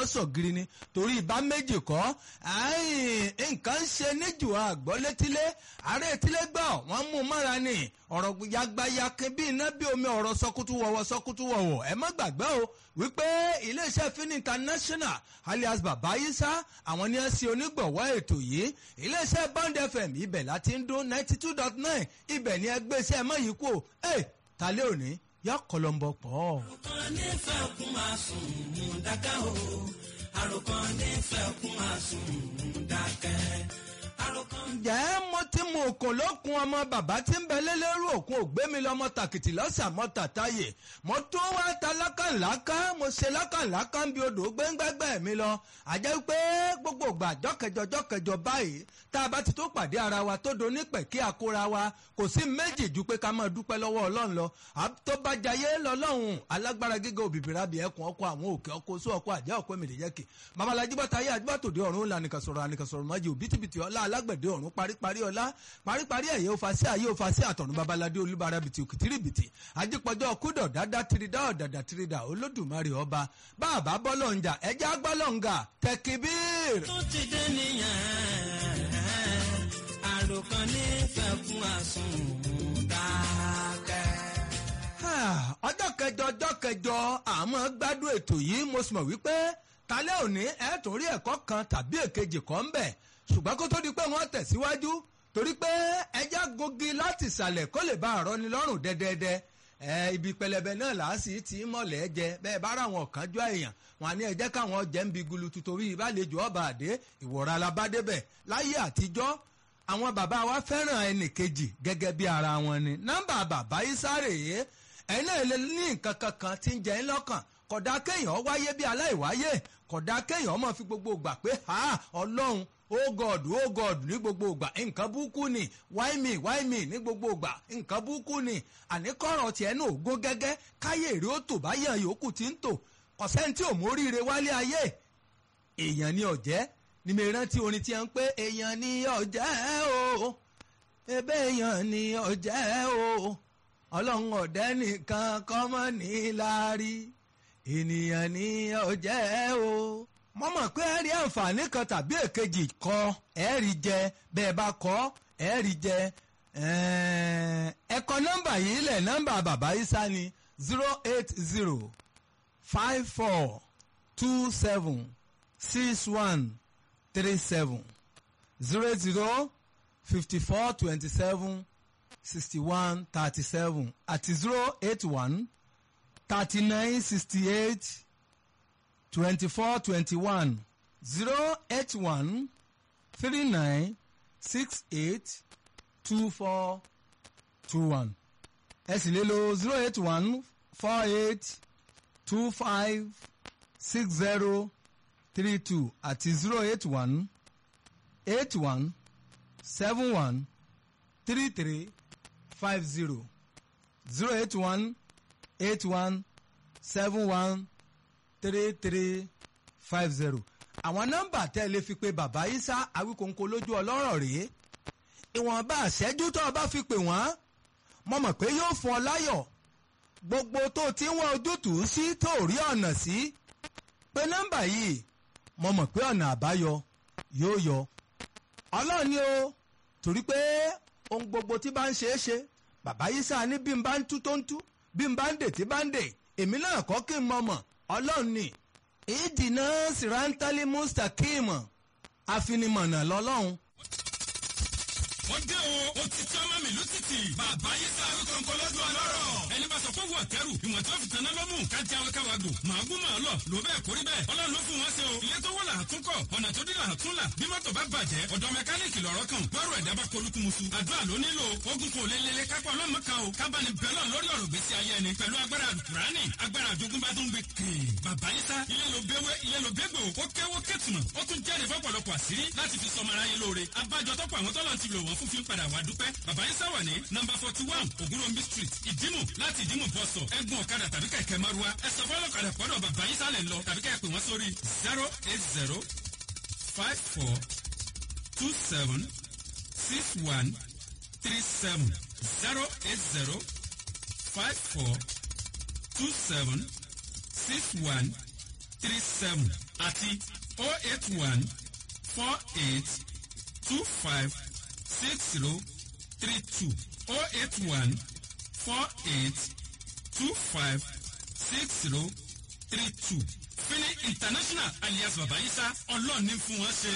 sọ̀gìrì ni torí ìbá méjì kọ́ nǹkan ń ṣe níjù àgbọ́ létílé ààrẹ etílé gbọ́ wọ́n mú mọ́ra ni ọ̀rọ̀ yagbayakin bí iná bí omi ọ̀rọ̀ sọkútú wọ̀wọ̀ sọkútú wọ̀wọ̀ ẹ má gbàgbé o wípé iléeṣẹ́ fin international alias baba isa àwọn ni ẹ ṣe onígbọ̀wọ́ ètò yìí iléeṣẹ́ bond fm ibẹ̀ láti ń dún ninety two dot nine ibẹ̀ ni ẹgbẹ́ iṣẹ́ mọ́ yìí kú ẹ̀ tálẹ́ òní yọ kọlọmbọ pọ̀. àròkàn nífẹ̀ẹ́ kún máa sùn mú dákẹ́ o àròkàn nífẹ̀ẹ́ kún máa sùn mú dákẹ́ àròkàn. ǹjẹ́ mo ti mú òkun lókun ọmọ bàbá tí ń bẹ lélẹ́rú òkun ògbémi lọ́mọ tàkìtì lọ́sà mọ́ tàtáyè mo tún wá ta lákànláká mo ṣe lákànláká ń bi odò gbẹ́ngbẹ́gbẹ́ mi lọ àjẹ́ pé gbogbo ìgbà jọ́kẹjọ jọ́kẹjọ báyìí tá a bá ti tó pàdé ara wa tó do nípẹ̀ kí a kóra wa kò sí méjì ju pé ká máa dúpẹ́ lọ́wọ́ ọlọ́run lọ tó bá jayé lọ́lọ́run alágbára gíga òbíbìrà bí ẹkùn ọkọ àwọn òkè ọkọ oṣù ọkọ àjẹ́ ọkọ èmìlẹ́yẹkì babalájí bọ́tà ayé àdúgbàtòdì ọ̀run lànìkàsọ̀rọ̀ ànìkàsọ̀rọ̀ májì òbítíbitì ọlá alágbẹ̀dẹ ọ̀run paríparí ọlá paríparí ẹ̀yẹ òfàṣẹ ayé òfàṣẹ àtọ̀run babaládé olúbara bìtì òkìtìrìbìtì ajípọ̀jọ́ kúdọ̀ dáadáa tirida ọ̀dàdà tirida olódùmarè ọba báàbá bọ́lọ̀ǹjà ẹja gbọ́lọ̀ǹgà tẹkibíir. tó ti dé nìyẹn àròkàn nífẹ̀ẹ́ kún àsùn mú dákẹ́. ọjọ́ kẹjọ ọjọ́ kẹjọ àmọ́ gbádùn ètò yìí mo sì mọ̀ wípé talẹ́ òní ẹ̀ tún rí ẹ̀kọ́ kan tàbí èkejì kan ń bẹ̀ ṣùgbọ́n kó tó di pé wọ́n tẹ̀síwájú torí pé ẹja gogi láti ìsàlẹ̀ kó lè bá àrọ́ ni lọ́rùn dẹ́dẹ́dẹ́ ẹ ibi pẹlẹbẹ náà làásì tí mọ̀lẹ́ jẹ bẹ́ẹ̀ bá ráwọn ọ̀kánjọ́ èèyàn wọn ní ẹ jẹ́ káwọn jẹ́ ń bi gulutu torí ìbálejò ọba àdé ìwọ̀ra alabádébẹ̀ láyé àtijọ́ àwọn bàbá wa fẹ́ràn ẹnì kejì gẹ́gẹ́ bí ara wọn ni nọ́mbà bàbá isáré yìí ẹ̀yin náà lè ní nǹkan kankan tí ń jẹ ń lọ́kàn kódà kéèyàn wáyé bí aláìwáyé kódà kéèyàn mọ̀ fi gbogbo gbà pé ha ọlọ́run oh god oh god ní gbogbo ìgbà nǹkan búkú ni why me why me ní gbogbo ìgbà nǹkan búkú ni àníkọ́rọ̀ tiẹ̀ náà gún gẹ́gẹ́ káyé èrè ó tò báyàn yòókù tí ń tò kọ̀sẹ́ni tí ò móríire wálé ayé èèyàn ni ọ̀jẹ́ ni mi rántí orin tí a ń pé èèyàn ni ọ̀jẹ́ o ebe èèyàn ni ọ̀jẹ́ o ọlọ́run ọ̀dẹ́ nìkan kọ́mọ́ ní láárí ènìyàn ni ọ̀jẹ́ o mo mọ̀ pé ẹ rí àǹfààní kan tàbí èkejì kọ ẹ rí jẹ bẹ́ẹ̀ bá kọ́ ẹ rí jẹ ẹ kọ nọ́mbà yìí lẹ̀ nọ́mbà bàbá isa ni zero eight zero five four two seven six one three seven zero zero fifty four twenty seven sixty one thirty seven àti zero eight one thirty nine sixty eight twenty four twenty one zero eight one three nine six eight two four two one ẹ sì lè lo zero eight one four eight two five six zero three two àti zero eight one eight one seven one three three five zero zero eight one eight one seven one three three five zero àwọn nọ́mbà tẹ́ ẹ lè fi pe bàbá isa awíkóńkó lójú ọlọ́rọ̀ rèé ìwọ̀nba àṣẹ́jú tó o bá fi pè wọ́n mo mọ̀ pé yóò fún ọ láyọ̀ gbogbo tó o ti ń wá ojútùú sí tó o rí ọ̀nà sí pé nọ́mbà yìí mo mọ̀ pé ọ̀nà àbáyọ yóò yọ ọlọ́run ni o torí pé ohun gbogbo tí bá ń ṣe é ṣe bàbá isa ní bí n bá ń tú tó ń tú bí n bá ń dè tí bá ń dè èmi náà kọ́ kí n mọ̀ mọ̀ ọlọ́run ni ìdìnnà sìrántálí mustakim àfinimọ̀nà lọ́lọ́run. wọ́n dé o ó ti tí ọmọ mi lùtìtì bàbá yìí sáré kọ̀ǹkọ̀ lọ́dún ọlọ́rọ̀ ẹni bá sọ fún wọn kẹrù ìwọ̀n tí wọ́n fi tanná lọ́mù kájí àwọn káwa gbò màá gún màá lọ lò bẹ́ẹ̀ kórí bẹ́ẹ̀ ọlọ́run ló fún wọn ṣe o ilé tó wọ́ là á tún kọ̀ ọ̀nà tó dí là á tún là bí mọ́tò bá bàjẹ́ ọ̀dọ̀ mẹkáníìkì lọ̀rọ̀ kan gbọ́rọ̀ ẹ̀dá bá kolúkú musu àdúrà ló nílò ogun kò lélele kápá ọlọ́mọ kan o kábàánì bẹ́lọ̀ lórí ọ̀rọ̀ gbèsè ayé ẹni pẹ̀lú agbára àdùkùránì agbára àjogúnbá tó ń gbé kìn bàbá yìí sá ilé ló béwé ilé ló bégbò ó kéwó kétùmọ̀ ó tún jẹ́rìí fọ́pọ̀lọpọ̀ àṣírí láti fi sọmọ aráyé lóore abájọ tọ́pọ̀ àwọn tọ́lọ̀ ti lò wọ́n fún fi ń padà wá dúpẹ́ bàbá yìí sáwà ní nọmba forty one ògúnròmí street ìdímù láti ìdímù bọ́sọ̀ ẹ̀gbọ́n ọ̀kadà tàbí kẹ̀kẹ́ márúwá ẹ sọ fọlọ́kadà pọ́dọ̀ bàbá yìí sálẹ̀ lọ tàbí kẹ́ ẹ pè wọ́n sórí zero eight zero five four two seven six one three seven zero eight zero five four two seven six one three seven àti oh eight one four eight two five six zero three two oh eight one four eight two five six zero three two. Fini International alias Babayisa ọlọ́ọ̀ni fún wọn ṣe.